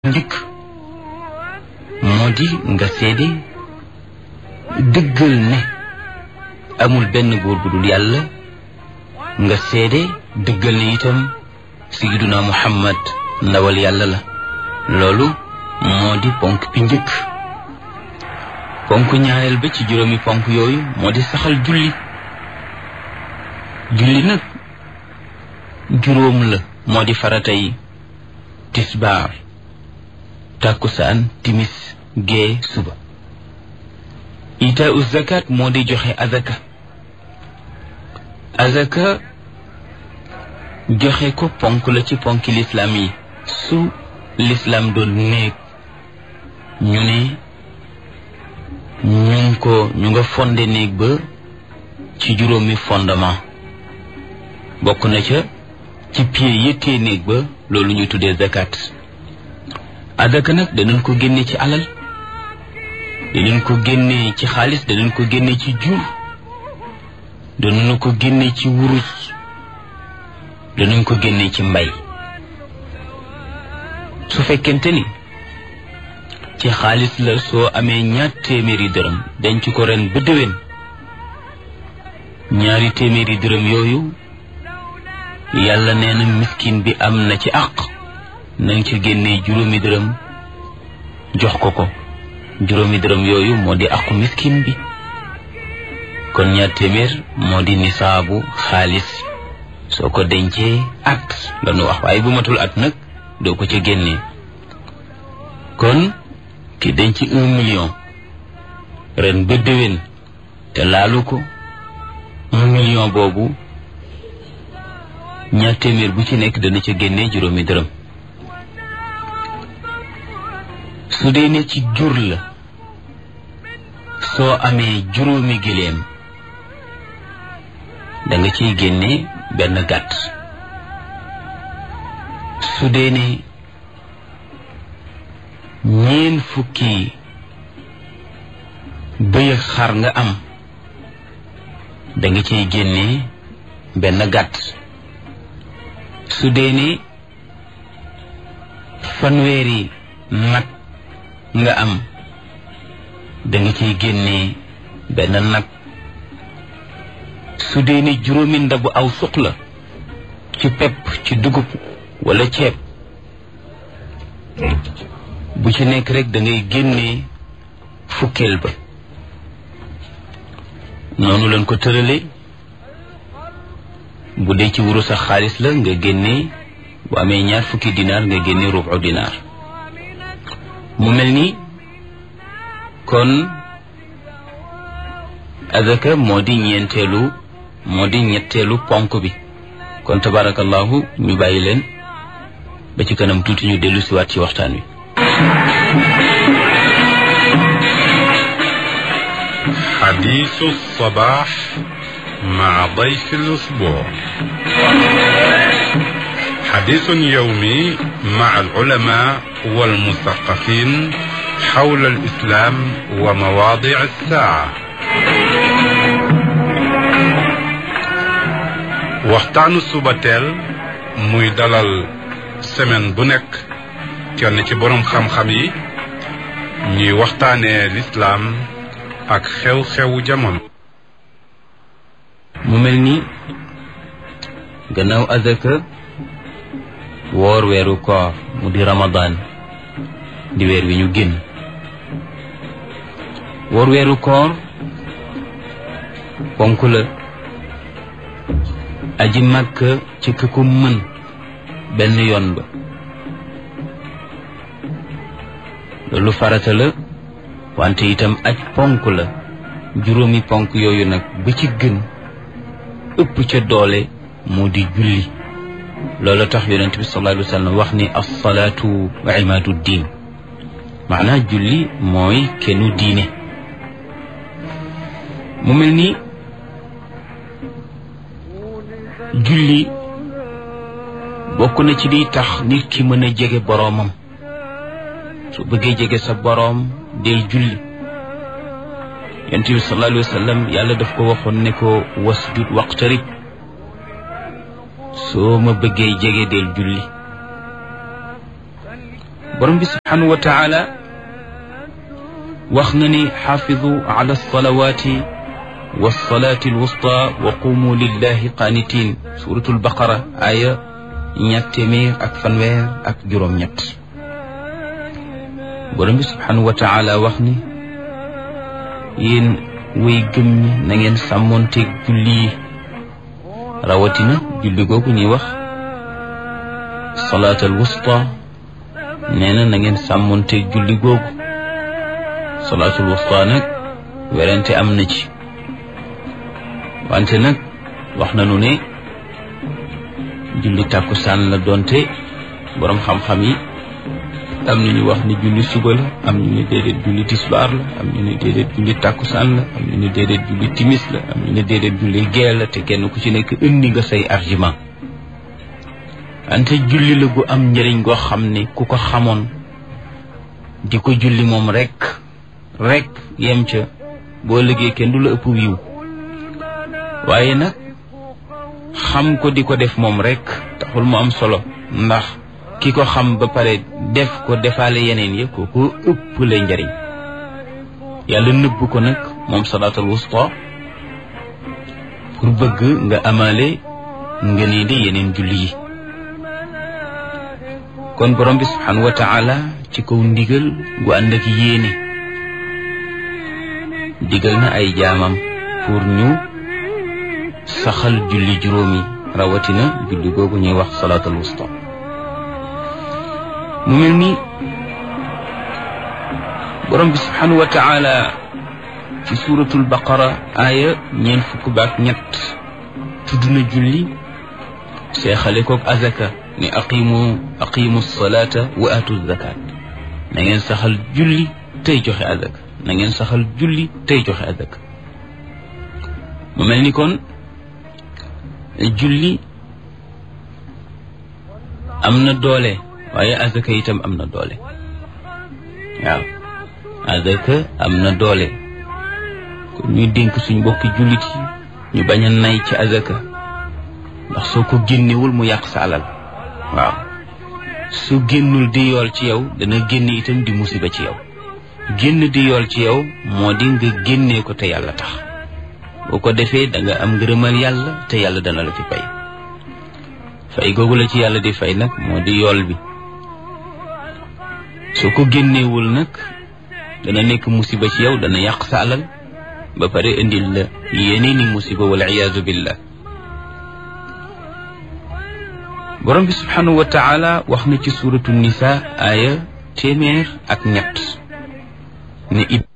njëkk moo di nga seede dëggal ne amul benn buur bu dul yàlla nga seede dëggal ne itam sayyiduna muhammad ndawal yàlla la loolu moo di ponk bi njëkk ponk ñaareel ba ci juróomi ponk yooyu moo di saxal julli julli nag juróom la moo di faratay tisbaar tàkkusaan timis gee suba ita u zakat moo di joxe azaka azaka joxe ko ponk la ci ponki lislaam yi su lislaam doon néeg ñu ne ñu ngi ko ñu nga fonde néeg ba ci juróomi fondement bokk na ca ci pied yëttee néeg ba loolu ñuy tuddee zakat azaka nag danañ ko génne ci alal danañ ko génne ci xaalis danañ ko génne ci jur danañ ko génne ci wurus danañ ko génne ci mbay su fekkente ni ci xaalis la soo amee ñaar téeméeri dërëm denc ko ren ba déwén ñaari téeméeri dërëm yooyu yàlla nee na miskin bi am na ci àq na nga ci génnee juróomi dërëm jox ko ko juróomi dërëm yooyu moo di àqu miskin bi kon ñaar téeméer moo di nisaabu xaalis soo ko dencee at la nu wax waaye bu matul at nag doo ko ca génnee kon ki denc un million ren ba déwén te laalu ko un million boobu ñaar téeméer bu ci nekk dana ca génnee juróomi dërëm su dee ne ci jur la soo amee juróomi giléem da nga ciy génne benn gàtt su dee ne ñeen fukki bëy ak xar nga am da nga ciy génne benn gàtt su dee ne fanweeri nag nga am da nga ciy génne benn nag su dee ne juróomi ndabu aw suq la ci pepp ci dugub wala ceeb bu ci nekk rek da ngay génne fukkeel ba noonu lañ ko tërale bu dee ci wuru sax xaalis la nga génne bu amee ñaar fukki dinaar nga génne rubu dinaar mu mel ni kon azaka moo di ñeenteelu moo di ñetteelu ponk bi kon tabarakallahu ñu bàyyi leen ba ci kanam tuuti ñu dellu siwaat ci waxtaan wi حديث الصباح مع ضيف الأسبوع حديث يومي مع العلماء والمثقفين حول الإسلام ومواضع الساعة waxtaanu suba teel muy dalal semaine bu nekk kenn ci boroom xam-xam yi ñuy waxtaanee lislaam ak xew-xewu jamono mu mel ni gannaaw azaka woor weeru koor mu di ramadaan di weer wi ñu génn woor weeru koor ponk la aji màkk ci ki ko mën benn yoon ba loolu farata la wante itam aj ponk la juróomi ponk yooyu nag ba ci gën ëpp ca doole moo di julli loolu tax yonent bi sallallahu alayhi wa sallam wax ni as-salaatu imaadu diin maanaa julli mooy kennu diine mu mel ni julli bokk na ci liy tax nit ki mën a jege boroomam su bëggee jege sa boroom del julli yonent bi sallallahu alayhi wa sallam yàlla daf ko waxoon ne ko wasjud waqtarib soo ma bëggee jege del julli borom bi subhanahu wa taala wax na ni xaafidu ala alsalawati walsalati alwusta wa qumu lillahi qaanitin suratul baqara aya ñett téeméer ak fanweer ak juróom-ñett borom bi subhanahu wa taala wax ni yéen way gëm ñi na ngeen sàmmoonteeg julli yi rawatina julli googu ñuy wax salaatal wusta nee na na ngeen sàmmoonteeg julli googu salaatul wusta nag werante am na ci wante nag wax nañu ne julli tàkkusaan la doonte boroom xam-xam yi am na ñu wax ni julli suba la am ñu ne déedéet julli tisbaar la am ñu ne déedéet julli tàkkusaan la am ñu ne déedéet julli timis la am ñu ne déedéet julli gee la te kenn ku ci nekk indi nga say argument ante julli la gu am njëriñ goo xam ne ku ko xamoon di ko julli moom rek rek yem ca boo liggéey kenn du la ëpp wiiw waaye nag xam ko di ko def moom rek taxul mu am solo ndax ki ko xam ba pare def ko defaale yeneen ya ko ko ëpp lay njariñ yàlla nëbb ko nag moom salaatul wusta pour bëgg nga amaale nga nii di yeneen julli yi kon borom bi subhanahu wa taala ci kaw ndigal gu ànd ak yéene digal na ay jaamam pour ñu saxal julli juróomi rawatina julli googu ñuy wax salaatul wusta mu mel ni borom bi subhanahu wa taala ci suratul baqara aaya ñeent fukk baak ñett tudd na julli seexale koog azaka ni aqimu aqimu salata wa atu zakat na ngeen saxal julli tey joxe azaka na ngeen saxal julli tey joxe azaka mu mel ni kon julli am na doole waaye azaka itam am na doole waaw azaka am na doole kon ñuy dénk suñ mbokki jullit yi ñu bañ a nay ci azaka ndax soo ko génnewul mu yàq sa alal waaw su génnul di yool ci yow dana génn itam di musiba ci yow génn di yool ci yow moo di nga génnee ko te yàlla tax boo ko defee da nga am ngërëmal yàlla te yàlla dana la ci fay fay googu la ci yàlla di fay nag moo di yool bi soo ko génneewul nag dana nekk musiba ci yow dana yàq sa alal ba pare indil la yeneeni musiba wal iyaazu billah borom bi subhanahu wa taala wax na ci suratu nisa aaya téeméer ak ñett ne